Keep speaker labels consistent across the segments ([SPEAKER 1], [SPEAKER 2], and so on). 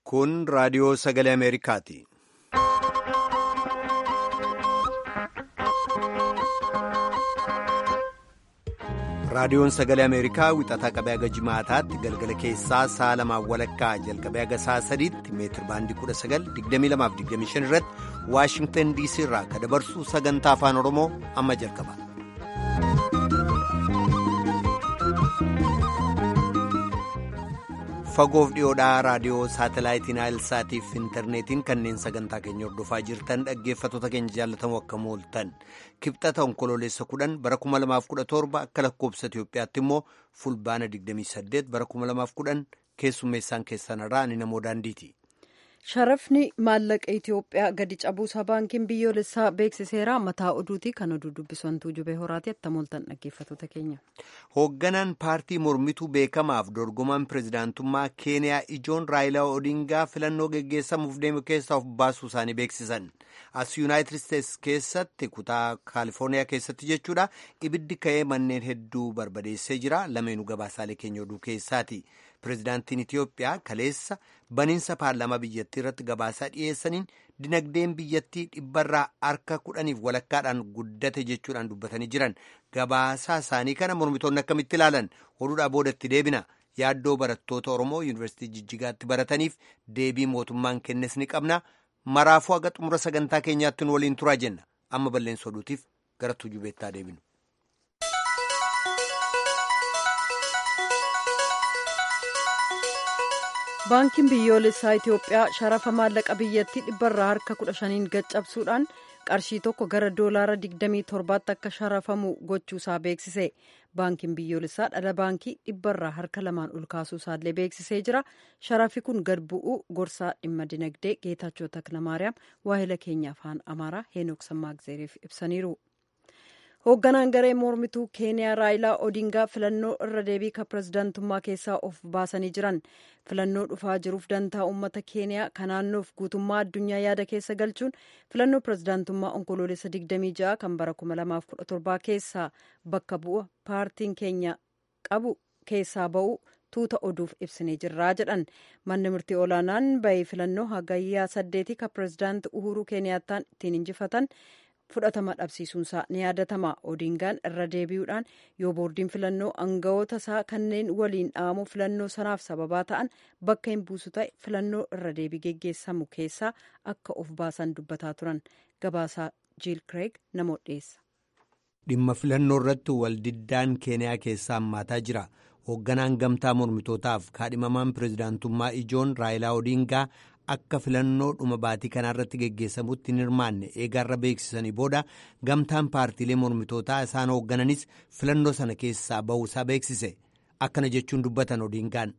[SPEAKER 1] Kun raadiyoo sagalee Ameerikaati. Raadiyoon sagalee Ameerikaa wixataa qabee haga jimaataatti galgala keessaa sa'a lamaan walakkaa jalqabee haga sa'a sadiitti meetir baandii 19,2225 irratti Waashingtan DC irraa kan dabarsu sagantaa afaan Oromoo amma jalqaba. Fagoof dhiyoodhaa raadiyoo saatalaayitiin Aayilsaatiif intarneetiin kanneen sagantaa keenya hordofaa jirtan dhaggeeffattoota keenya jaallatamu akka mooltan kibxata onkoloolessa kudhan bara 2017 akka lakkoobsa Itoophiyaatti immoo fulbaana 28 bara 2010 keessummeessaan keessanirraa ani namoo daandiiti.
[SPEAKER 2] Sharafni maallaqa Itoophiyaa gadi cabuusaa baankiin biyyoolessaa beeksiseera mataa oduuti kan oduu dubbisantuu jubee horaati atta mooltan dhaggeeffattoota keenya.
[SPEAKER 1] Hoogganaan paartii mormituu beekamaaf dorgomaan pirezidaantummaa Keeniyaa ijoon Raayilaa Odingaa filannoo geggeessamuuf deemu keessaa of baasuu isaanii beeksisan. As Yuunaayitid Isteets keessatti kutaa Kaalifoorniyaa keessatti jechuudha ibiddi ka'ee manneen hedduu barbadeessee jira. Lameenuu gabaasaalee keenya oduu keessaati. Pireezidaantiin Itiyoophiyaa kaleessa baniinsa paarlaamaa biyyattii irratti gabaasaa dhiyeessaniin dinagdeen biyyattii dhibbarraa harka kudhaniif walakkaadhaan guddate jechuudhaan dubbatanii jiran gabaasaa isaanii kana mormitoonni akkamitti ilaalan oduudhaa boodatti deebina yaaddoo barattoota Oromoo yuunivarsiitii Jijjigaatti barataniif deebii mootummaan kennes ni qabna maraafuu haga xumura sagantaa keenyaatti nu waliin turaa jenna amma balleessa oduutiif gara tujubeettaa deebinu.
[SPEAKER 2] baankiin biyyoolessaa itiyoophiyaa sharafa maallaqa biyyattii dhibbarraa harka kudha shaniin gaccabsuudhaan qarshii tokko gara doolaara 27tti akka sharafamu gochuusaa beeksise baankiin biyyoolessaa dhala baankii dhibbarraa harka lamaan ol kaasuusaallee beeksisee jira sharafi kun gad bu'uu gorsaa dhimma dinagdee geetaachoo taknamaariyaam waahila keenya afaan amaaraa heenok sammaagzeeriif ibsaniiru. hoogganaan garee mormituu keeniyaa raayilaa odingaa filannoo irra deebii ka pirezidaantummaa keessaa of baasanii jiran filannoo dhufaa jiruuf dantaa uummata keeniyaa ka naannoof guutummaa addunyaa yaada keessa galchuun filannoo pirezidaantummaa onkoloolessa 26 kan bara 2017 keessaa bakka bu'a paartiin keenya qabu keessaa ba'u tuuta oduuf ibsinee jirraa jedhan manni murtii olaanaan bahee filannoo hagayyaa saddeetii ka pirezidaanti uhuruu keeniyaattaan ittiin injifatan fudhatama dhabsiisuunsaa ni yaadatama odingaan irra deebi'uudhaan yoo boordiin filannoo aangawoota isaa kanneen waliin dhaamu filannoo sanaaf sababaa ta'an bakka hin buusu ta'e filannoo irra deebii geggeessamu keessaa akka of baasan dubbataa turan gabaasaa jiil kireeg namoota dhiyeessa.
[SPEAKER 1] dhimma filannoo irratti waldiddaan keeniyaa keessaa hammaataa jira hoogganaan gamtaa mormitootaaf kaadhimamaan pirezidaantummaa ijoon raayilaa odingaa. akka filannoo dhuma baatii kanaarratti geggeessamutti hin hirmaanne eegaarra beeksisanii booda gamtaan paartiilee mormitootaa isaan hooggananis filannoo sana keessaa ba'uusaa beeksise akkana jechuun dubbatan odingaan.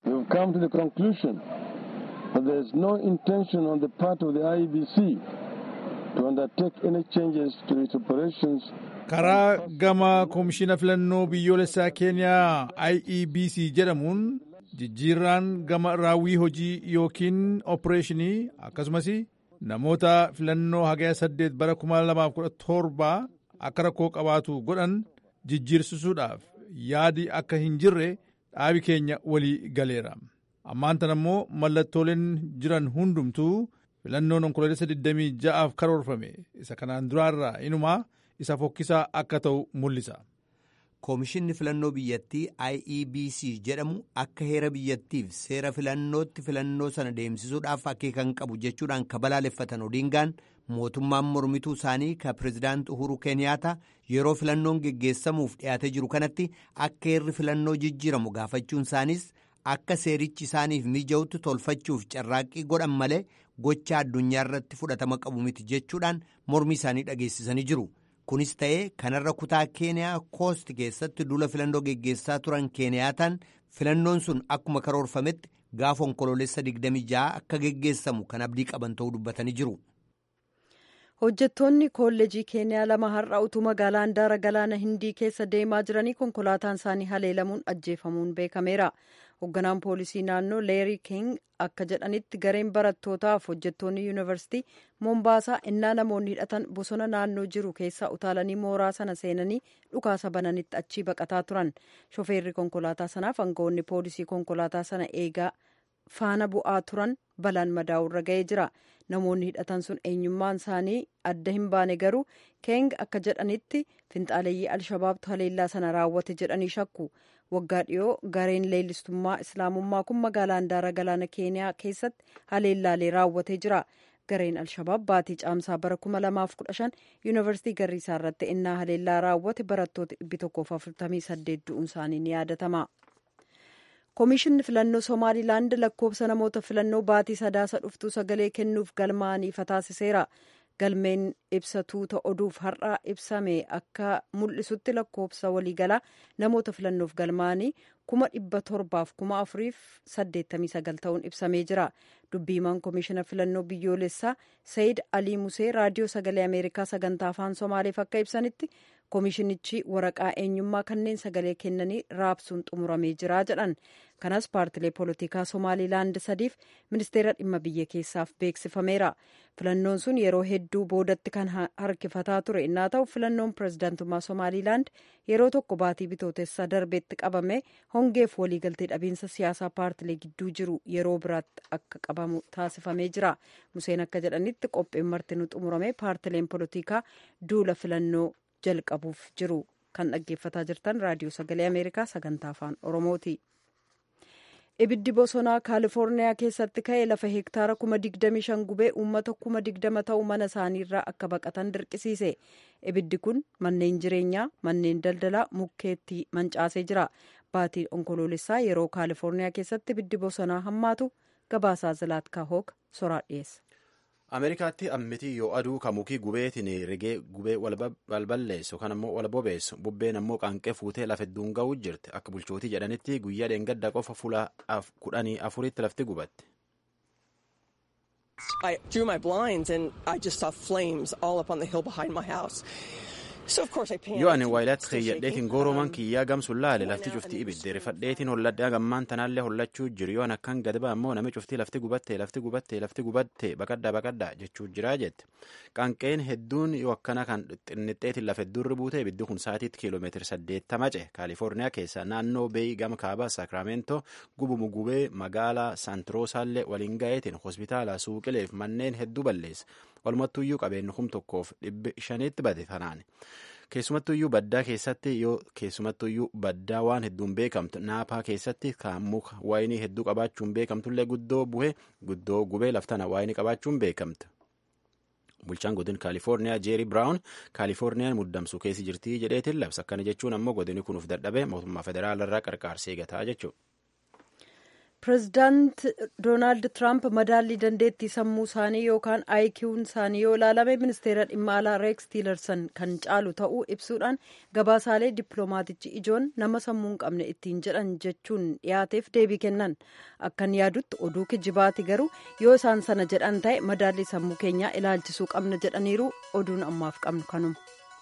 [SPEAKER 3] karaa gama koomishina filannoo biyyoolessaa keeniyaa iebc jedhamuun. jijjiirraan gama raawwii hojii yookiin opereeshinii akkasumas namoota filannoo hagaya saddeet bara 2017 akka rakkoo qabaatu godhan jijjiirsisuudhaaf yaadi akka hin jirre dhaabi keenya walii galeera ammaan tan ammoo mallattooleen jiran hundumtuu filannoon onkoloolessa 26f karoorfame isa kanaan duraarraa inumaa isa fokkisaa akka ta'u mul'isa.
[SPEAKER 1] Koomishinni filannoo biyyattii IEBC jedhamu akka heera biyyattiif seera filannootti filannoo sana deemsisuudhaaf akeekan qabu jechuudhaan ka balaaleffatan Odingaan mootummaan mormituu isaanii ka pirezidaanti Uhuru Keeniyaata yeroo filannoon geggeessamuuf dhiyaatee jiru kanatti akka heerri filannoo jijjiiramu gaafachuun isaaniis akka seerichi isaaniif mija'utti tolfachuuf carraaqqii godhan malee gocha addunyaa irratti fudhatama qabu miti jechuudhaan mormii isaanii dhageessisanii jiru. kunis ta'ee kanarra kutaa keeniyaa koosti keessatti duula filannoo geggeessaa turan keeniyaataan filannoon sun akkuma karoorfametti gaafa onkoloolessa 26 akka geggeessamu kan abdii qaban ta'uu dubbatanii jiru.
[SPEAKER 2] hojjettoonni kolleejii keeniyaa lama har'a utuu magaalaa handaara galaana hindii keessa deemaa jiranii konkolaataan isaanii haleelamuun ajjeefamuun beekameera hoogganaan poolisii naannoo leerii king akka jedhanitti gareen barattootaaf hojjettoonni yuunivarsiitii moombaasaa innaa namoonni hidhatan bosona naannoo jiru keessaa utaalanii mooraa sana seenanii dhukaasa bananitti achii baqataa turan shofeerri konkolaataa sanaaf aangawoonni poolisii konkolaataa sana eegaa faana bu'aa turan balaan madaa'urra ga'ee jira namoonni hidhatan sun eenyummaan isaanii adda hin baane garuu keeng akka jedhanitti finxaaleeyyii alshabaabtu haleellaa sana raawwate jedhanii shakku waggaa dhiyoo gareen leellistummaa islaamummaa kun magaalaa handaara galaana keeniyaa keessatti haleellaalee raawwatee jira gareen alshabaab baatii caamsaa bara 2015 yuunivarsiitii garriisaa irratti innaa haleellaa raawwate barattoota 148 du'uun isaanii ni yaadatama. koomishinni filannoo somaalilaand lakkoofsa namoota filannoo baatii sadaasa dhuftuu sagalee kennuuf galmaa'aniif taasiseera galmeen ibsa tuuta oduuf har'a ibsame akka mul'isutti lakkoofsa waliigalaa namoota filannoof galmaa'anii kuma dhibba torbaaf kuma afuriif saddeettamii sagal ta'uun ibsamee jira dubbiimaan koomishina filannoo biyyoolessaa sayid alii musee raadiyoo sagalee ameerikaa sagantaa afaan somaaleef akka ibsanitti koomishinichi waraqaa eenyummaa kanneen sagalee kennanii raabsuun xumuramee jira jedhan kanas paartilee poolitikaa somaalilaand sadiif ministeera dhimma biyya keessaaf beeksifameera filannoon sun yeroo hedduu boodatti kan harkifataa ture innaa ta'u filannoon pirezidaantummaa somaalilaand yeroo tokko baatii bitootessa darbeetti qabame hongeef waliigaltee dhabiinsa siyaasaa paartilee gidduu jiru yeroo biraatti akka qabamu taasifamee jira museen akka jedhanitti qopheen martinuu xumurame paartileen poolitikaa duula filannoo jalqabuuf jiru kan dhaggeeffataa jirtan raadiyoo sagalee ameerikaa sagantaa afaan oromooti. ibiddi bosonaa kaalifoorniyaa keessatti ka'e lafa hektaara kuma digdami shan gubee uummata kuma digdama ta'u mana isaaniirraa akka baqatan dirqisiise ibiddi kun manneen jireenyaa manneen daldalaa mukkeetti mancaasee jira baatii onkoloolessaa yeroo kaalifoorniyaa keessatti ibiddi bosonaa hammaatu gabaasaa zilaatka hoog soraa dhiyeessa.
[SPEAKER 4] ameerikaatti ammitii yoo aduu ka mukii gubeetiin rigee gubee walballeessu kan ammoo wal bobeessu bubbeen ammoo qaanqee fuutee lafa hedduun ga'uu jirti akka bulchootii jedhanitti guyyaa dheengadda qofa fuula kudhanii afuritti lafti gubatte.
[SPEAKER 5] I drew my blinds and I just saw flames all up on the hill behind my house.
[SPEAKER 4] yoo ani waayilaatti keeyyadheetiin goorooman kiyyaa gamsuun laale lafti cuftii ibidde rifadheetiin holladhaa gammaan tanaallee hollachuu jiru yoo akkan gad ba'a ammoo nami cuftii lafti gubatte lafti gubatte lafti gubatte baqadda baqadda jechuu jiraa jette qaanqeen hedduun yoo akkana kan xinnixxeetiin lafa hedduurri buute ibiddi kun saatiitti kiiloomeetiri saddeettama ce kaalifoorniyaa keessa naannoo beeyi gama kaaba saakiraamento gubumu gubee magaalaa saantiroosaallee waliin ga'eetiin hospitaala suuqileef manneen hedduu balleessa walumattuyyuu qabeenyi kum tokkoof dhibbi shaniitti bade tanaan keessumattuyyuu baddaa keessatti yoo keessumattuyyuu baddaa waan hedduun beekamtu naapaa keessatti kan muka waayinii hedduu qabaachuun beekamtullee guddoo buhe guddoo gubee laftana waayinii qabaachuun beekamte. bulchaan godin kaalifoorniyaa jeeri biraawun kaalifoorniyaan muddamsuu keessi jirtii jedheetiin labsa akkana jechuun ammoo godini kunuuf dadhabee mootummaa federaalarraa qarqaarsa eegataa jechuudha.
[SPEAKER 2] pireezidaant doonaald tiraamp madaallii dandeettii sammuu isaanii yookaan aayikiiwun isaanii yoo ilaalame ministeera dhimma alaa reeks tiilersan kan caalu ta'uu ibsuudhaan gabaasaalee dippiloomaatichi ijoon nama sammuu hin qabne ittiin jedhan jechuun dhiyaateef deebii kennan akkan yaadutti oduu kijibaati garuu yoo isaan sana jedhan ta'e madaallii sammuu keenyaa ilaalchisuu qabna jedhaniiru oduun ammaaf qabnu kanuma.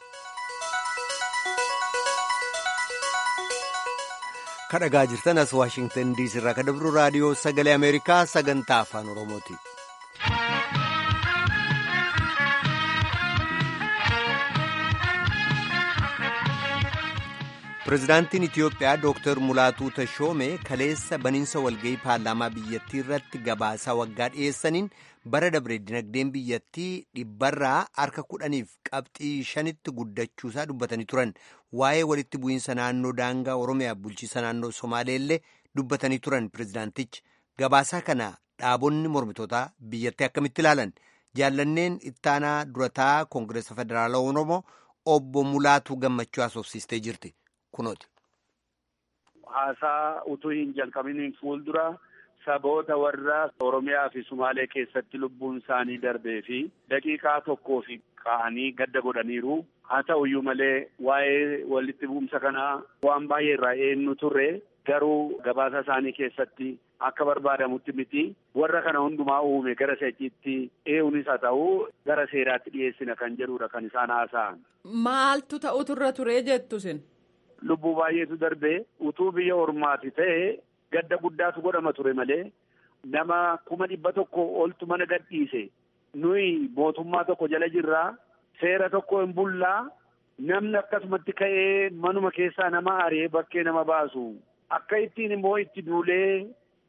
[SPEAKER 1] kadhagaa jirtan as waashingtan diisii irraa ka dabru raadiyoo sagalee ameerikaa sagantaa afaan oromooti. pireezidaantiin itiyoophiyaa dooktar mulaatuu tashoomee kaleessa baniinsa walga'ii paarlaamaa biyyattii irratti gabaasaa waggaa dhiyeessaniin bara dabre dinagdeen biyyattii dhibbarraa harka kudhaniif qabxii shanitti guddachuusaa dubbatanii turan waa'ee walitti bu'iinsa naannoo daangaa oromiyaa bulchiisa naannoo somaaleellee dubbatanii turan pireezidaantichi gabaasaa kana dhaabonni mormitootaa biyyattii akkamitti ilaalan jaallanneen ittaanaa durataa koongireesa federaalaa oromoo obbo mulaatuu gammachuu haasofsiistee jirti kunooti.
[SPEAKER 6] haasaa utuu hin jalqabiniin fuuldura saboota warra Oromiyaa fi Sumaalee keessatti lubbuun isaanii darbee fi daqiiqaa tokkoo fi ka'anii gadda godhaniiru. Haa ta'uyyuu malee waa'ee walitti bu'umsa kanaa waan baay'ee irraa eenyu turre garuu gabaasa isaanii keessatti akka barbaadamutti miti warra kana hundumaa uume gara seechiitti ee'uunis haa ta'u gara seeraatti dhiyeessina kan jedhudha kan isaan haasa'an.
[SPEAKER 7] Maaltu ta'utu irra ture jettu sin?
[SPEAKER 6] Lubbuu baay'eetu darbee utuu biyya ormaati ta'e gadda guddaatu godhama ture malee nama kuma dhibba tokko oltu mana gadhiise nuyi mootummaa tokko jala jirraa seera tokko hin bullaa namni akkasumatti ka'ee manuma keessaa nama ari'ee bakkee nama baasu akka ittiin immoo itti duulee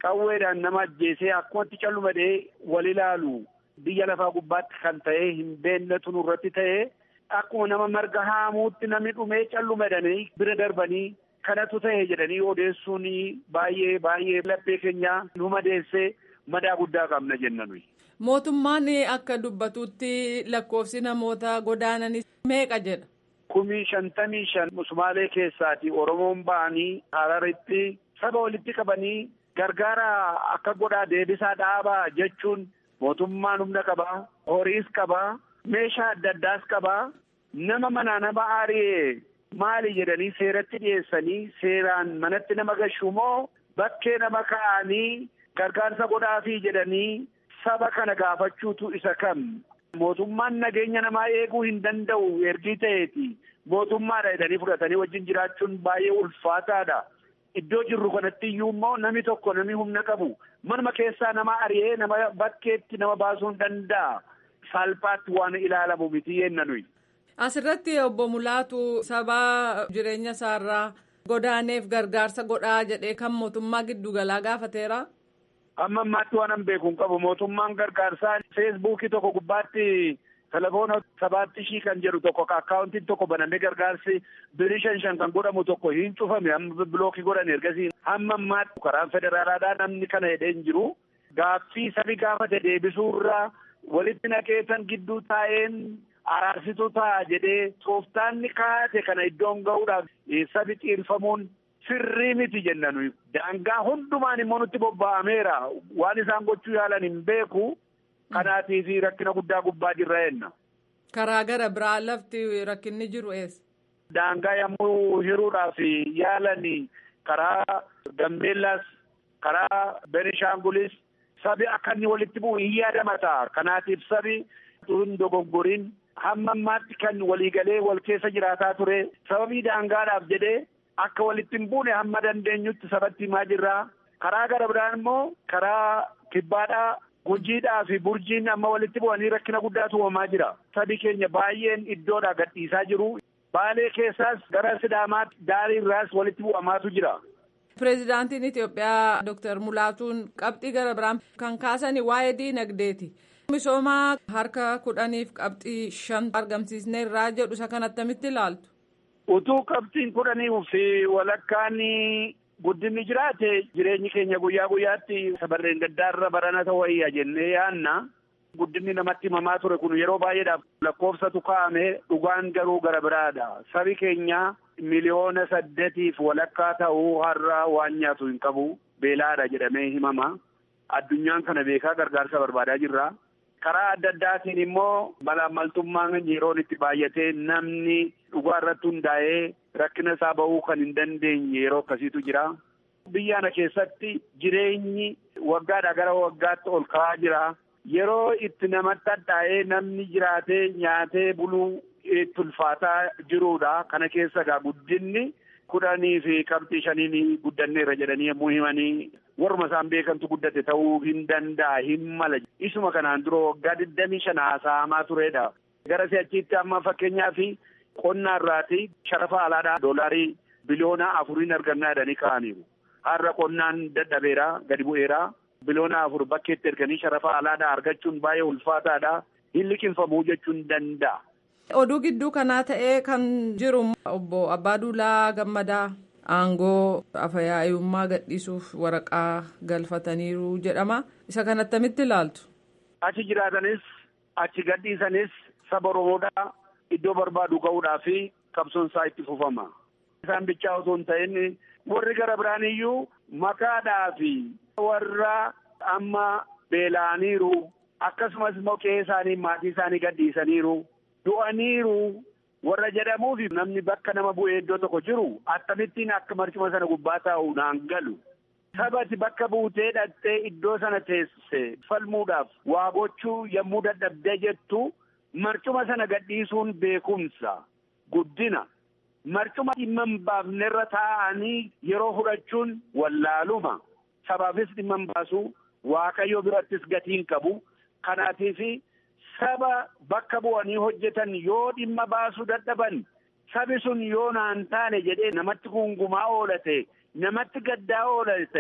[SPEAKER 6] qawweedhaan nama ajjeesee akkumatti callumadee wal ilaalu biyya lafaa gubbaatti kan ta'e hin beeknetu nurratti ta'e akkuma nama marga haamuutti namni dhumee callumadanii bira darbanii kanatu ta'e jedhanii odeessuun baay'ee baay'ee laphee keenya nu madeessee madaa guddaa qabna jenna nuyi.
[SPEAKER 7] Mootummaan akka dubbatutti lakkoofsi namoota godaananis meeqa jedha?
[SPEAKER 6] Kumii shantamii shan Sumaalee keessaati Oromoon ba'anii Hararitti saba walitti qabanii gargaara akka godhaa deebisaa dhaabaa jechuun mootummaan humna qabaa, horiis qabaa, meeshaa adda addaas qabaa, nama manaa nama aari'ee maali jedhanii seeratti dhiyeessanii seeraan manatti nama gashuu moo bakkee nama ka'anii gargaarsa godhaafii jedhanii saba kana gaafachuutu isa kam. Mootummaan nageenya namaa eeguu hin danda'u ergii ta'eeti. Mootummaadha jedhanii fudhatanii wajjin jiraachuun baay'ee ulfaataadha. Iddoo jirru kanatti iyyuu immoo namni tokko namni humna qabu manuma keessaa nama ari'ee nama bakkeetti nama baasuu hin danda'a. Salphaatti waan ilaalamu miti yenna nuyi.
[SPEAKER 7] Asirratti obbo Mulaatu saba jireenya isaarraa godaaneef gargaarsa godhaa jedhee kan mootummaa giddugalaa gaafateera.
[SPEAKER 6] Amma ammaatti waan an beeku hin qabu mootummaan gargaarsaa feesbuukii tokko gubbaatti telefoona sabaatti shii kan jedhu tokko akkaawuntiin tokko banamee gargaarsi birii shan shan kan godhamu tokko hin cufame amma bilookii godhan ergasii hamma ammaatti karaan federaalaadhaa namni kana jedhee hin jiru gaaffii sabi gaafate deebisuurraa walitti naqeetan gidduu taa'een araarsituu ta'a jedhee tooftaanni kaate kana iddoon ga'uudhaaf sabi xiirfamuun sirrii miti jenna nuyi daangaa hundumaan immoo nutti bobba'ameera waan isaan gochuu yaalan hin beeku kanaatiif rakkina guddaa gubbaa jirra jenna.
[SPEAKER 7] Karaa gara biraa lafti rakkinni jiru eessa?
[SPEAKER 6] Daangaa yommuu hiruudhaaf yaalan karaa Gambeellaas karaa Benishaangulis sabi akka inni walitti bu'u hin yaadamata kanaatiif sabi hin dogoggoriin hamma ammaatti kan waliigalee wal keessa jiraataa ture sababii daangaadhaaf jedhee akka walitti hin buune hamma dandeenyutti sabatti himaa jirraa karaa gara biraan immoo karaa kibbaadhaa gujiidhaa fi burjiin amma walitti bu'anii rakkina guddaatu uumamaa jira sabi keenya baay'een iddoodhaa gadhiisaa jiru baalee keessaas gara sidaamaatti daarii irraas walitti bu'amaatu jira.
[SPEAKER 7] Pireezidaantiin Itoophiyaa Dr. Mulaatuun qabxii gara biraan kan kaasanii waa'ee diinagdeeti. Misooma harka kudhaniif qabxii shan argamsiisneerraa jedhu isa kan attamitti ilaaltu.
[SPEAKER 6] Utuu qabxiin kudhanii fi walakkaan guddinni jiraate jireenyi keenya guyyaa guyyaatti sabarreen gaddaarra barana ta'uu wayya jennee yaanna. Guddinni namatti himamaa ture kun yeroo baay'eedhaaf lakkoofsatu kaa'ame dhugaan garuu gara biraadha. Sabi keenya miliyoona saddeetiif walakkaa ta'uu har'a waan nyaatu hin qabu beelaadha jedhamee himama. Addunyaan kana beekaa gargaarsa barbaadaa jirra. Karaa adda addaatiin immoo malaamaltummaan yeroon itti baay'atee namni dhugaa irratti hundaa'ee rakkina isaa bahuu kan hin dandeenye yeroo akkasiitu jira. Biyya kana keessatti jireenyi waggaadhaa gara waggaatti ol ka'aa jira. Yeroo itti namatti hadhaa'ee namni jiraatee nyaatee buluu itti ulfaataa jirudha. Kana keessa egaa guddinni kudhanii fi qabxii shaniin guddanneerra jedhanii yommuu himanii warruma isaan beekantu guddate ta'uu hin danda'a hin mala. Isuma kanaan dura waggaa digdamii shan haasa'amaa turedha. Gara si'achiitti amma fakkeenyaaf qonna irraati sharafa alaadhaa doolaarii biliyoona afuriin argannaa jedhanii ka'aniiru. Har'a qonnaan dadhabeera gadi bu'eera. Biliyoona afur bakkeetti erganii sharafa alaadhaa argachuun baay'ee ulfaataadha. Hin liqinfamuu jechuun danda'a.
[SPEAKER 7] Oduu gidduu kanaa ta'ee kan jiru obbo Abbaaduulaa Gammadaa aangoo afayyaa'ummaa gadhiisuuf waraqaa galfataniiru jedhama. Isa kan attamitti ilaaltu?
[SPEAKER 6] Achi jiraatanis achi gadhiisanis saba Oromoodhaa iddoo barbaadu ga'uudhaa fi qabsoon isaa itti fufama. Isaan bichaa otoo hin ta'in warri gara biraan iyyuu makaadhaa fi warra amma beela'aniiru akkasumas immoo qe'ee isaanii maatii isaanii gadhiisaniiru du'aniiru warra jedhamuuf namni bakka nama bu'ee iddoo tokko jiru akkamittiin akka marcuma sana gubbaa taa'u naan galu. Sabati bakka buutee dhattee iddoo sana teessise falmuudhaaf waa gochuu yommuu dadhabdee jettu marcuma sana gadhiisuun beekumsa guddina. Marcuma dhimma hin baafnerra taa'anii yeroo fudhachuun wallaaluma. Sabaafis dhimma hin baasu waaqayyo birattis gatiin qabu. Kanaatiif saba bakka bu'anii hojjetan yoo dhimma baasuu dadhaban sabi sun yoo naan taane jedhee namatti gungumaa oolate namatti gaddaa oolate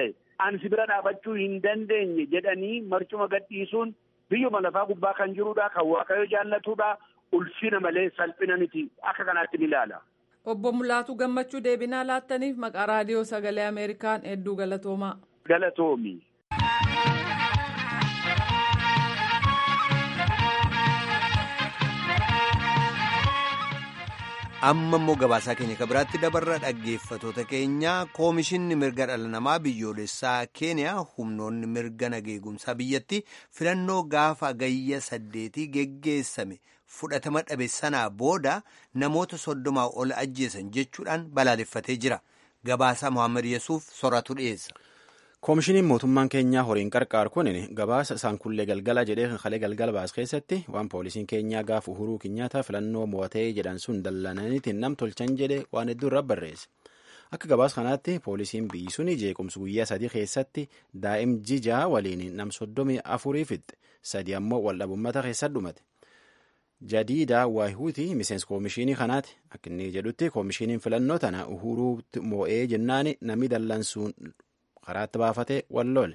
[SPEAKER 6] ansi bira dhaabachuu hin dandeenye jedhanii marcuma gadhiisuun biyyuma lafaa gubbaa kan jirudha kan waaqayyo jaallatudha ulfina malee salphina miti akka kanaatti ni ilaala.
[SPEAKER 7] Obbo Mulaatu gammachuu deebinaa laattaniif maqaa raadiyoo sagalee Ameerikaan hedduu galatoomaa.
[SPEAKER 6] Galatoomi.
[SPEAKER 1] amma immoo gabaasaa keenya kan biraatti dabarra dhaggeeffatoota keenya koomishinni mirga dhala namaa biyyoolessaa keeniyaa humnoonni mirga nageegumsaa biyyatti filannoo gaafa gayya saddeetii geggeessame fudhatama dhabe sanaa booda namoota soddomaa ol ajjeesan jechuudhaan balaaleffatee jira gabaasaa mohaammed yesuuf soratu dhiyeessa.
[SPEAKER 4] koomishiniin mootummaan keenyaa horiin qarqaar kun gabaasa isaan kullee galgala jedhee kalee galgala baas keessatti waan poolisiin keenyaa gaaf uhuruu kinyaataa filannoo mo'atee jedhan sun dallananiitiin nam tolchan jedhe waan hedduu irraa barreesse akka gabaas kanaatti poolisiin biyyi sun jeequmsa guyyaa sadii keessatti daa'im jijaa waliin nam soddomii afurii fixxe sadi ammoo waldhabummata keessatti dhumate. jadiida waahuuti miseensa koomishinii kanaati akka inni jedhutti koomishiniin filannoo tana uhuruu moo'ee jennaani namni dallansuun karaatti baafatee walloole.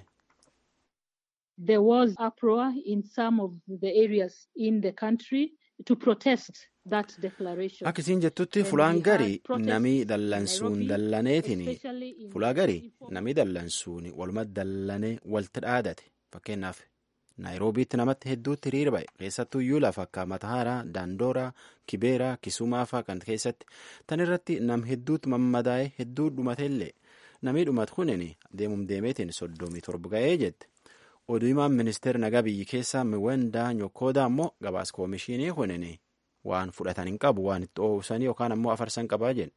[SPEAKER 8] There was uproar in some of the areas in the country to protest that declaration.
[SPEAKER 4] Akka isiin jettutti fulaan garii namii dallansuun dallaneetiin fulaa garii namii dallansuun waluma dallanee walti dhaadate fakkeenyaaf naayiroobiitti namatti hedduutti hiriira ba'e keessattuu iyyuu lafa akka matahaaraa daandooraa kibeeraa kisumaa fa'aa kan keessatti tan irratti nam hedduutti mammadaa'ee hedduu dhumateellee namii dhumat kunin deemum deemeetiin soddomii torba ga'ee jette oduu himaan ministeera nagaa biyyi keessaa miwendaa nyokoodaa ammoo gabaas koomishinii kunin waan fudhatan hin qabu waan itti oofsanii yookaan ammoo afarsan qabaa jedhe.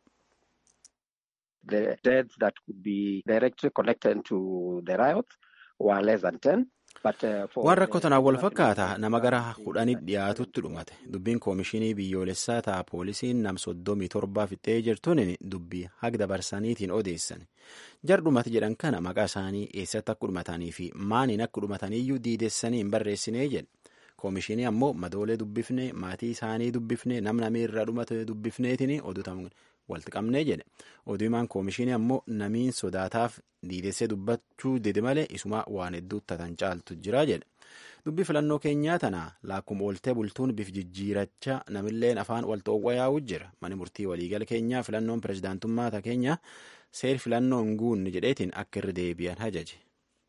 [SPEAKER 9] The deaths that could be directly connected to the riots were less than 10.
[SPEAKER 4] waan rakkoo tanaan wal fakkaata nama gara kudhanii dhiyaatutti dhumate dubbiin koomishinii biyyoolessaa ta'a poolisiin nam soddomii torbaa fixee jirtuun dubbii haga dabarsaniitiin odeessan jar dhumate jedhan kana maqaa isaanii eessatti akka dhumatanii fi maaniin akka dhumataniiyyuu diidessanii hin barreessinee jedhe koomishinii ammoo madoolee dubbifnee maatii isaanii dubbifnee nam namii irraa dhumate dubbifneetiin oduutamu walitti qabnee jedhe oduu himaan koomishinii ammoo namiin sodaataaf diidessee dubbachuu didi malee isuma waan hedduu tatan caaltu jira jedhe dubbi filannoo keenyaa tana laakkuma ooltee bultuun bif jijjiiracha namilleen afaan wal xoowwa yaa'u jira mani murtii waliigala keenyaa filannoon pirezidaantummaa ta keenya seer filannoo hin guunne jedheetiin akka irra deebi'an hajaje.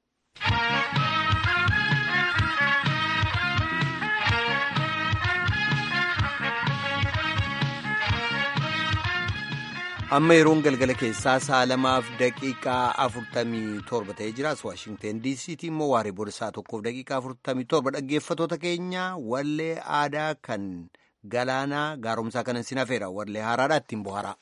[SPEAKER 1] amma yeroon galgala keessaa sa'a lamaaf daqiiqaa afurtamii torba ta'ee jiraas waashingten diisiitii immoo waaree booda sa'a tokkoof daqiiqaa afurtamii torba dhaggeeffatoota keenya wallee aadaa kan galaanaa gaaromsaa kanan sin hafeera wallee haaraadhaa ittiin bohaaraa.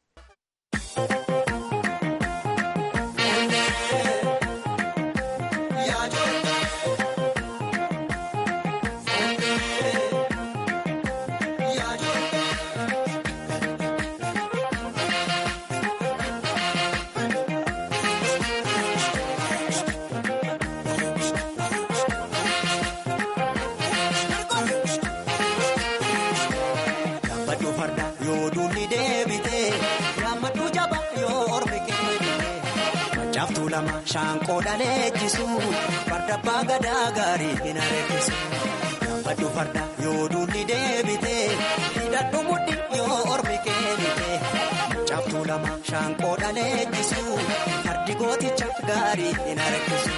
[SPEAKER 10] Shaanqoo dhaleechisu farda abbaa gadaa gaarii hin areessisu. Gaafadhu farda yoo duulli deebite hidhadhu mudhi yoo ormi keenite. Caaftuu lama shaanqoo dhaleechisu fardi gooticha gaarii hin areessisu.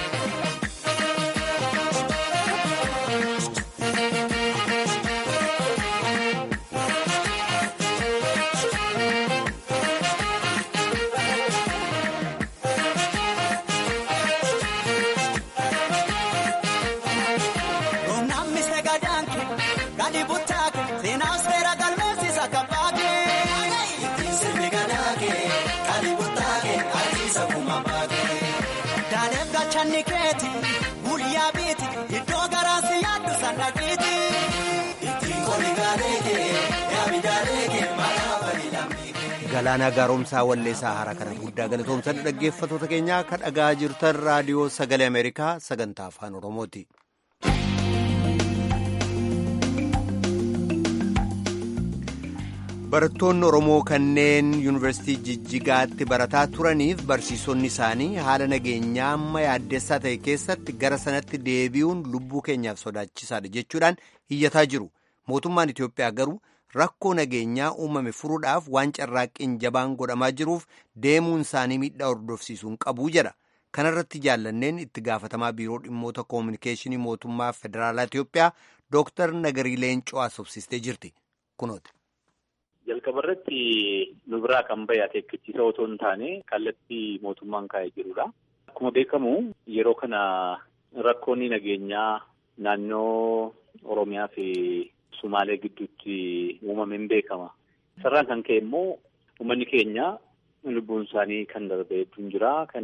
[SPEAKER 10] Guyyaa biiti iddoo garaasi yaaddu sannaqiiti. Ittiin qoli gaaleeke yaami jaaleeke maqaa wali lammiike.
[SPEAKER 1] Galaanaa gaaromsaa walleessaa haaraa kana guddaa galatoomsan dhaggeeffatoota keenyaa kan dhagaa jirtan raadiyoo sagalee Ameerikaa sagantaa afaan Oromooti. barattoonni oromoo kanneen yuunivarsiitii jijjigaatti barataa turaniif barsiisonni isaanii haala nageenyaa amma yaaddessaa ta'e keessatti gara sanatti deebi'uun lubbuu keenyaaf sodaachisaadha jechuudhaan iyyataa jiru mootummaan itiyoophiyaa garuu rakkoo nageenyaa uumame furuudhaaf waan carraaqqiin jabaan godhamaa jiruuf deemuun isaanii miidhaa hordofsiisuun qabuu jedha kanarratti jaallanneen itti gaafatamaa biiroo dhimmoota koominikeeshinii mootummaa federaalaa itiyoophiyaa dooktar nagarii leencoo haasofsiistee jirti kunooti.
[SPEAKER 11] jalqaba irratti nu biraa kan bahe akeekkachiisa otoo hin taane kallattii mootummaan kaa'ee jirudha. Akkuma beekamu yeroo kana rakkoonni nageenyaa naannoo Oromiyaa fi Sumaalee gidduutti uumameen beekama. Sarraan kan ka'e immoo uummanni keenya lubbuun isaanii kan darbe hedduun jira. Kan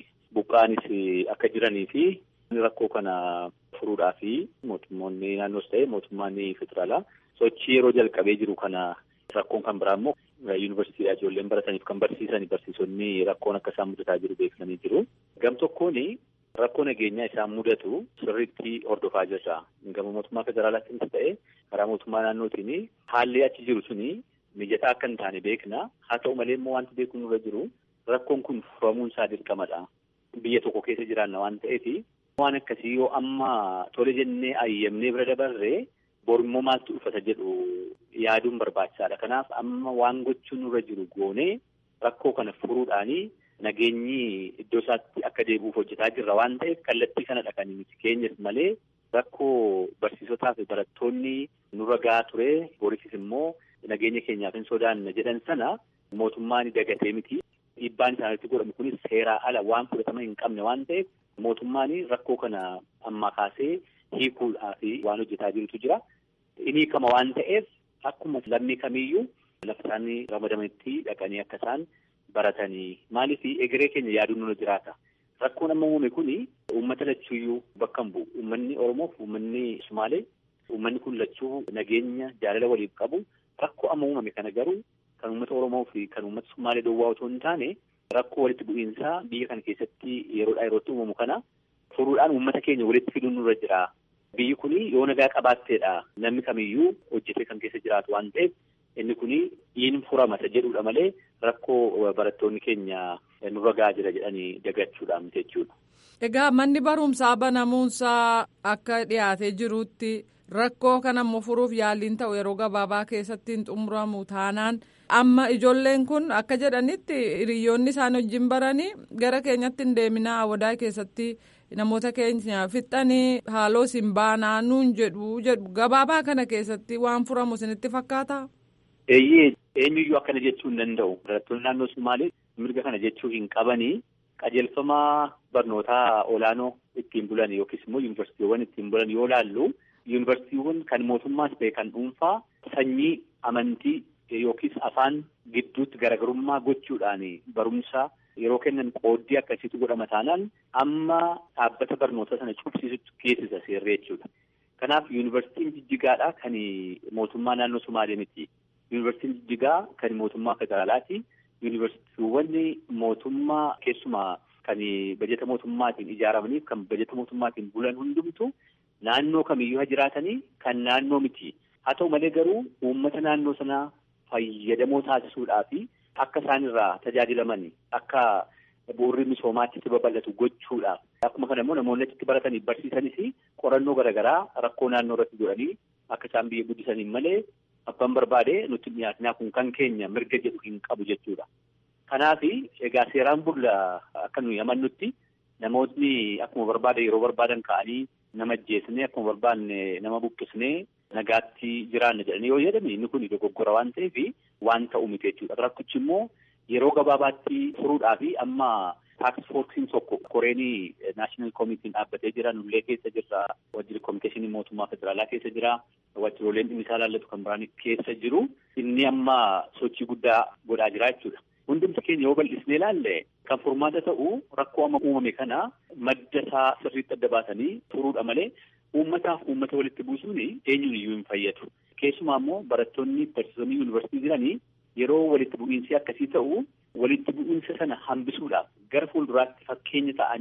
[SPEAKER 11] buqqaanis akka jiranii fi rakkoo kana furuudhaa fi mootummoonni naannoos ta'e mootummaan federaalaa sochii yeroo jalqabee jiru kana Rakkoon kan biraa immoo yuunivarsiitiidhaa ijoolleen barataniif kan barsiisan barsiisonni rakkoon akka isaan mudataa jiru beeksisanii jiru. Gam tokkoon rakkoo nageenyaa isaan mudatu sirriitti hordofaa jirra. Gama mootummaa federaalaatiinis ta'e karaa mootummaa naannootiin haalli achi jiru suni mijataa akka hin taane beekna. Haa ta'u malee immoo wanti beekuun irra jiru rakkoon kun furamuun isaa dirqamadha. Biyya tokko keessa jiraanna waan ta'eef waan akkasii yoo amma tole jennee ayyamnee bira dabarree borimmoo maaltu dhufata jedhu yaaduun barbaachisaadha. Kanaaf amma waan gochuun nurra jiru goonee rakkoo kana furuudhaanii nageenyi iddoo isaatti akka deebi'uuf hojjetaa jirra waan ta'eef kallattii kanadha kan miti keenyas malee rakkoo barsiisotaa fi barattoonni nurra gahaa ture borisis immoo nageenya keenyaaf hin sodaanna jedhan sana mootummaan dagatee miti. Dhiibbaan isaanitti godhamu kunis seeraa ala waan fudhatama hin qabne waan ta'eef mootummaan rakkoo kana ammaa kaasee hiikuudhaaf waan hojjetaa jirutu jira. Inni kama waan ta'eef akkuma lammii kamiyyuu lafa isaanii ramadamanitti dhaqanii akka isaan baratanii maaliif egeree keenya yaaduun nuna jiraata. Rakkoon amma uumame kuni uummata lachuuyyuu bakka hin bu'u. Uummanni Oromoof uummanni Sumaalee uummanni kun lachuu nageenya jaalala waliif qabu rakkoo amma uumame kana garuu kan uummata Oromoo fi kan uummata Sumaalee duwwaa otoo hin taane rakkoo walitti bu'iinsaa biyya kana keessatti yeroodhaa yerootti uumamu kana furuudhaan uummata keenya walitti fiduun nurra jira. Biyyi kuni yoo nagaa qabaatteedha namni kamiyyuu hojjetee kan keessa jiraatu waan ta'eef inni kuni in furamata jedhudha malee rakkoo barattoonni keenya nurra gahaa jira jedhanii dagachuudhaan jechuudha.
[SPEAKER 7] Egaa manni barumsaa banamuunsaa akka dhiyaatee jirutti rakkoo kana immoo furuuf yaaliin ta'u yeroo gabaabaa keessatti hin xumuramu taanaan amma ijoolleen kun akka jedhanitti hiriyoonni isaan wajjin baranii gara keenyatti hin deeminaa awadaa keessatti namoota keenya fixanii haaloo isin baanaa nuun jedhu jedhu gabaabaa kana keessatti waan furamu isinitti fakkaata.
[SPEAKER 11] Eeyyee eenyuyyuu akkana jechuu hin danda'u. Barattoonni naannoo Sumaalee mirga kana jechuu hin qabanii qajeelfama barnootaa olaanoo ittiin bulan yookiis immoo yuunivarsiitiiwwan ittiin bulan yoo laallu yuunivarsiitiiwwan kan mootummaas ta'e kan dhuunfaa sanyii amantii yookiis afaan gidduutti garaagarummaa gochuudhaan barumsa yeroo kennan qooddii akkasiitu godhama taanaan amma dhaabbata barnoota sana cufsiisutti geessisa seerree jechuudha. Kanaaf yuunivarsiitiin jijjigaadha kan mootummaa naannoo Sumaalee miti. Yuunivarsiitiin jijjigaa kan mootummaa federaalaati. Yuunivarsiitiiwwan mootummaa keessumaa kan bajeta mootummaatiin ijaaramaniif kan bajeta mootummaatiin bulan hundumtu naannoo kamiyyuu haa jiraatanii kan naannoo miti. Haa ta'u malee garuu uummata naannoo sanaa fayyadamoo taasisuudhaa fi akka isaan irraa tajaajilaman akka bu'urri misoomaatti itti babal'atu gochuudhaaf. Akkuma kana immoo namoonni achitti baratanii barsiisanis qorannoo garaagaraa rakkoo naannoo irratti godhanii akka isaan biyya guddisaniin malee abbaan barbaade nutti dhiyaatinaa kun kan keenya mirga jedhu hin qabu jechuudha. Kanaaf egaa seeraan bulla akka nuyi amannutti namootni akkuma barbaade yeroo barbaadan ka'anii nama ajjeesnee akkuma barbaanne nama buqqisnee nagaatti jiraanna jedhanii yoo jedhame inni kun dogoggora waan ta'eef waan ta'u miti jechuudha. Rakkichi immoo yeroo gabaabaatti furuudhaa fi amma taaks foorsiin tokko koreenii naashinaal koomitiin dhaabbatee jira nullee keessa jirra wajjirri koominikeeshinii mootummaa federaalaa keessa jira wajjiroleen dhimmi isaa laallatu kan biraan keessa jiru inni amma sochii guddaa godhaa jira jechuudha. Hundumti keenya yoo bal'isnee ilaalle kan furmaata ta'u rakkoo amma uumame kana madda isaa sirriitti adda baasanii furuudha malee uummataaf uummata walitti buusuun eenyuun iyyuu hin fayyadu. Keessumaa immoo barattoonni barsiisonni yuunivarsiitii jiranii yeroo walitti bu'iinsi akkasii ta'u walitti bu'iinsa sana hambisuudhaaf gara fuulduraatti fakkeenya ta'anii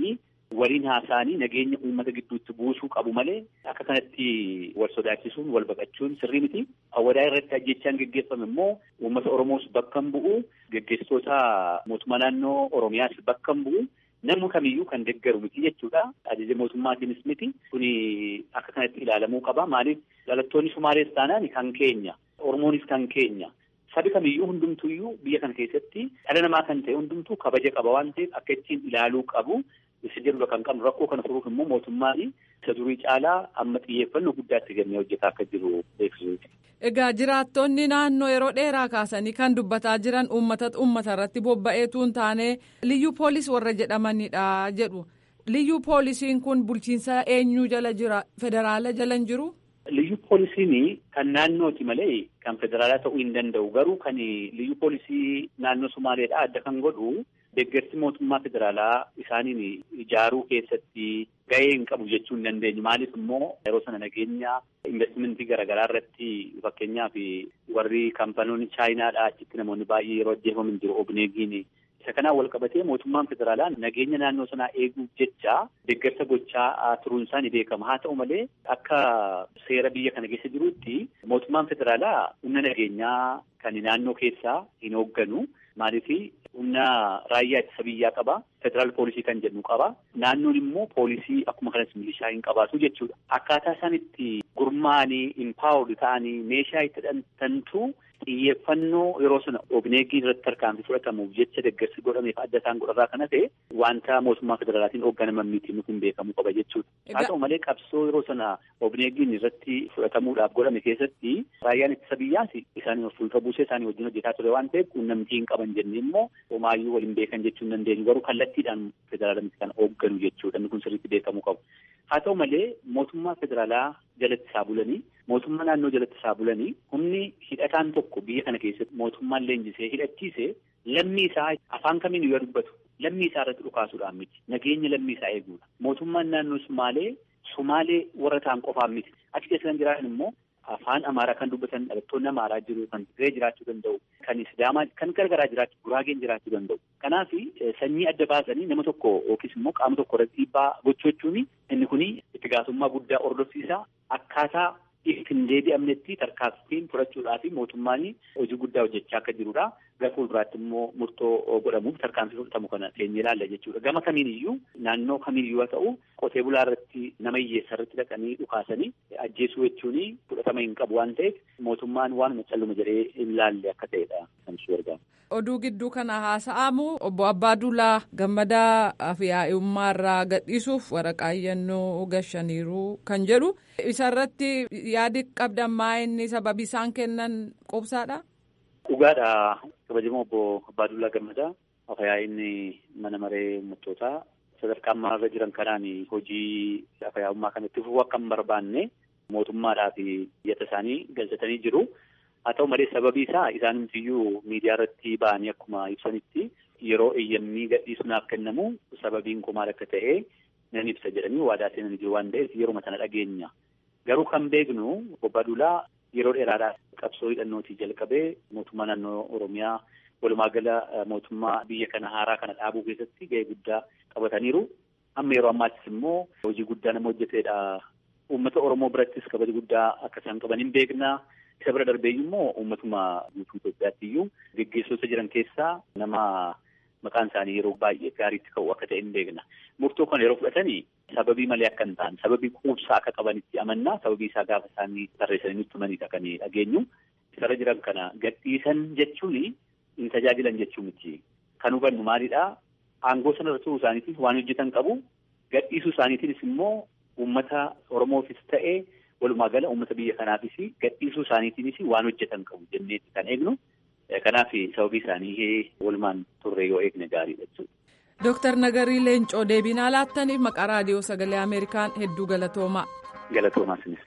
[SPEAKER 11] waliin haasa'anii nageenya uummata gidduutti buusuu qabu malee akka kanatti wal sodaachisuun wal baqachuun sirrii miti. Awwadaa irratti ajjechaan geggeeffame immoo uummata Oromoos bakka hin bu'u geggeessitoota mootummaa naannoo Oromiyaas bakka hin bu'u. Namni kamiyyuu kan deeggaru miti jechuudha. Ajaja mootummaatiinis miti. Kuni akka kanatti ilaalamuu qaba. Maaliif dhalattoonni Sumaalees taanaan kan keenya. Oromoonis kan keenya. Sabi kamiyyuu hundumtuyyuu biyya kana keessatti dhala namaa kan ta'e hundumtuu kabaja qaba waan ta'eef akka ittiin ilaaluu qabu. Isa jedhudha kan qabnu rakkoo kana furuuf immoo mootummaan isa durii caalaa amma xiyyeeffannoo guddaatti kennee hojjetaa akka jiru beeksisuuti.
[SPEAKER 7] Egaa jiraattonni naannoo yeroo dheeraa kaasanii kan dubbataa jiran uummata uummata irratti bobba'eetu hin taane liyyuu poolis warra jedhamanidha jedhu. Liyyuu poolisiin kun bulchiinsa eenyuu jala jira? Federaala jala hin jiru?
[SPEAKER 11] Liyyuu poolisiin kan naannooti malee kan federaalaa ta'uu hin danda'u. Garuu kan liyyuu poolisii naannoo Sumaaleedha adda kan godhu deeggarsi mootummaa federaalaa isaaniin ijaaruu keessatti gahee hin qabu jechuu hin dandeenyu. Maaliif immoo yeroo sana nageenya investimentii garaagaraa irratti fakkeenyaaf warri kaampanoonni chaayinaadha achitti namoonni baay'ee yeroo ajjeefaman jiru obneegiin. Isa kanaan wal qabatee mootummaan federaalaa nageenya naannoo sanaa eeguuf jecha deeggarsa gochaa turuun isaa ni beekama. Haa ta'u malee akka seera biyya kana keessa jirutti mootummaan federaalaa humna nageenyaa kan naannoo keessaa hin hoogganu. Maaliif humna raayyaa ittisa biyyaa qaba. Federaal poolisii kan jedhu qaba. Naannoon immoo poolisii akkuma kanas milishaa hin qabaatu jechuudha. Akkaataa isaan itti gurmaa'anii impaawurd ta'anii meeshaa itti hidhatantu xiyyeeffannoo yeroo sana obneegii irratti tarkaanfii fudhatamuuf jecha deeggarsi godhameef adda isaan godharraa kana ta'e wanta mootummaa federaalaatiin hoogganaman miti nuti hin beekamu qaba jechuudha. Haa ta'u malee qabsoo yeroo sana obneegiin irratti fudhatamuudhaaf godhame keessatti raayyaan ittisa biyyaas isaanii of fuuldura buusee isaanii wajjin hojjetaa ture waan ta'eef quunnamtii hin qaban jennee immoo homaayyuu waliin beekan jechuu hin dandeenyu garuu kallattiidhaan federaalamitti kan hoogganu jechuudha inni kun sirriitti beekamuu qabu. Haa ta'u malee mootummaa federaalaa jalatti isaa bulanii mootummaa naannoo jalatti isaa bulanii humni hidhataan tokko biyya kana keessatti mootummaan leenjisee hidhachiise lammii isaa afaan kamiin yoo dubbatu lammii isaa irratti dhukaasuudhaan miti nageenya lammii isaa eeguudha. Mootummaan naannoo Sumaalee Sumaalee warra ta'an qofaan miti achi keessa kan jiraatan immoo afaan Amaaraa kan dubbatan dhalattoonni Amaaraa jiru kan Tigree jiraachuu danda'u kan Sidaamaa kan gargaraa jiraachuu Guraageen jiraachuu danda'u. Kanaaf sanyii adda baasanii nama tokko yookiis immoo qaama tokko irratti dhiibbaa gochuu jechuun inni kun itti gaafatamummaa guddaa hordofsiisa akkaataa hin deebi'amnetti tarkaanfiin fudhachuudhaaf mootummaan hojii guddaa hojjechaa akka jirudha. Gara fuulduraatti immoo murtoo godhamuuf tarkaanfii fudhatamu kana teenyee ilaalla jechuudha. Gama kamiin iyyuu naannoo kamiin iyyuu haa ta'u qotee bulaa irratti nama hiyyeessa irratti dhaqanii dhukaasanii ajjeesuu jechuun fudhatama hin qabu waan ta'eef mootummaan waanuma calluma jedhee hin laalle akka ta'edha kan isu argamu.
[SPEAKER 7] Oduu gidduu kana haasa'amu obbo Abbaadulaa gammadaa fi yaa'ummaa irraa gadhiisuuf waraqaa iyyannoo gashaniiru kan jedhu isarratti yaadi qabdan maa inni sababii isaan kennan qubsaadha.
[SPEAKER 11] Dhugaadha kabajamoo obbo Abbaadulaa Gammadaa afyaa'inni mana maree uummattootaa sadarkaa ammaa jiran kanaan hojii afyaa'ummaa kan itti fufuu akka hin barbaanne mootummaadhaa fi iyyata isaanii galchatanii jiru. Haa ta'u malee sababii isaa isaanumtiyyuu miidiyaa irratti ba'anii akkuma ibsanitti yeroo eeyyamni gadhiisuudhaaf kennamu sababiin kun maal akka ta'e nan ibsa jedhanii waadaa seenanii jiru waan ta'eef yeroo sana dhageenya. Garuu kan beeknu obbo Abbaadulaa yeroo dheeraadhaaf qabsoo hidhannootii jalqabee mootummaa naannoo Oromiyaa walumaa gala mootummaa biyya kana haaraa kana dhaabuu keessatti gahee guddaa qabataniiru. Amma yeroo ammaattis immoo hojii guddaa nama hojjetedha. Uummata Oromoo birattis kabaja guddaa akka isaan qaban hin beekna. Isa bira darbeeyyuu immoo uummatuma guutuu Itoophiyaatti iyyuu geggeessota jiran keessaa nama maqaan isaanii yeroo baay'ee gaariitti ka'u akka ta'e hin beekna. Murtoo kana yeroo fudhatanii sababii malee akka hin taane sababii quubsaa akka qabanitti amannaa sababii isaa gaafa isaanii tarreessanii nutti himanidha kan dhageenyu. Isarra jiran kana gadhiisan jechuun hin tajaajilan jechuu miti. Kan hubannu maalidhaa aangoo sana irra turuu isaaniitiif waan hojjetan qabu gadhiisuu isaaniitiinis immoo uummata Oromoofis ta'ee walumaa gala uummata biyya kanaafis gadhiisuu isaaniitiinis waan hojjetan qabu jenneetti kan eegnu. Kanaaf sababii isaanii walumaan turre yoo eegne gaariidha jechuudha.
[SPEAKER 7] Dooktar Nagarii Leencoo deebii nuuf laattaniif maqaa raadiyoo sagalee Ameerikaan hedduu galatoomaa.
[SPEAKER 11] Galatoomaa sinis.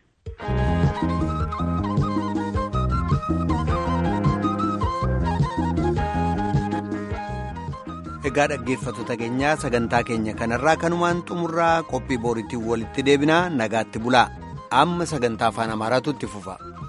[SPEAKER 1] Egaa dhaggeeffattoota keenyaa sagantaa keenya kanarraa kanumaan xumurraa qophii booriitiin walitti deebinaa nagaatti bulaa amma sagantaa afaan amaaraatu itti fufa.